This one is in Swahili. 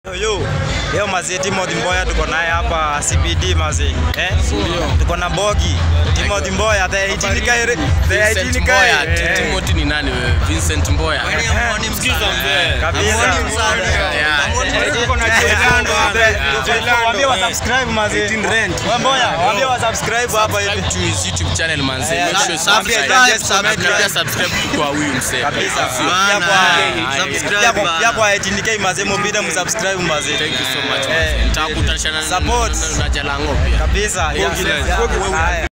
Yo, leo mazee Timothy Mboya tuko naye hapa CBD mazee. Eh? Tuko na Bogi. Timothy Mboya the 18 kaire. The 18 Vincent kaire. Mboya, Ti- Timothy ni nani wewe? Vincent Mboya. Kabisa. Waambie wa subscribe mazee. Wa Mboya, waambie wa subscribe hapa hivi. Subscribe to his YouTube channel manze. Eh, Make sure na- waambie subscribe. just comment, Na pia like. subscribe kwa huyu msee. Kabisa. Sio? Pia Bana, kwa subscribe pia kwa- pia kwa 18k mazee mubida msubscribe mazee. Thank you so much. Eh, manze. Nitakutanisha na support. na- na Jalango pia. Kabisa. Bogi Yeah. live. Haya.